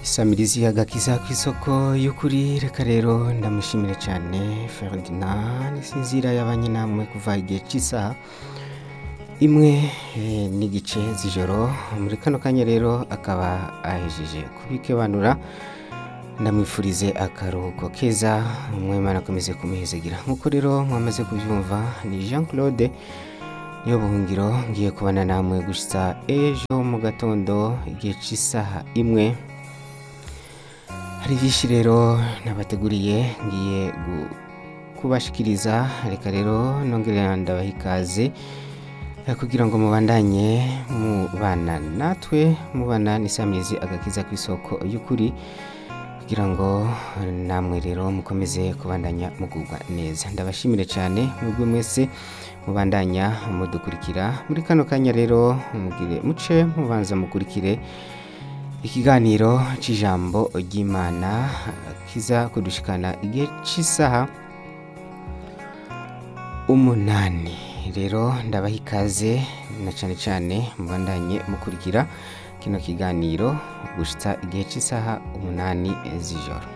isamirizi agakiza ku isoko y'ukuri reka rero ndamushimire cyane Ferdinand sinzira yabanye namwe kuva igihe cy'isaha imwe eh, n'igice z'ijoro muri kano kanya rero akaba ahejeje kubikebanura ndamwifurize akaruhuko keza umwemana akomeze kumuhezegira nk'uko rero mwamaze kubyumva ni Jean Claude niyo buhungiro ngiye kubana namwe gusa ejo mu gatondo igihe cy'isaha imwe hari byinshi rero nabateguriye ngiye gu- kubashikiriza reka rero nongere ndabaha ikaze eh, kugira ngo mubandanye mubana natwe mubana n'isamizi agakiza ku isoko y'ukuri kugira ngo namwe rero mukomeze kubandanya mugubwa neza ndabashimire cyane mwebwe mwese mubandanya mudukurikira muri kano kanya rero mugire muce mubanza mukurikire ikiganiro cy'ijambo ry'imana kiza kudushikana igihe cy'isaha umunani rero ndabaha ikaze na cyane cyane mubandanye mukurikira kino kiganiro gushitsa igihe cy'isaha umunani z'ijoro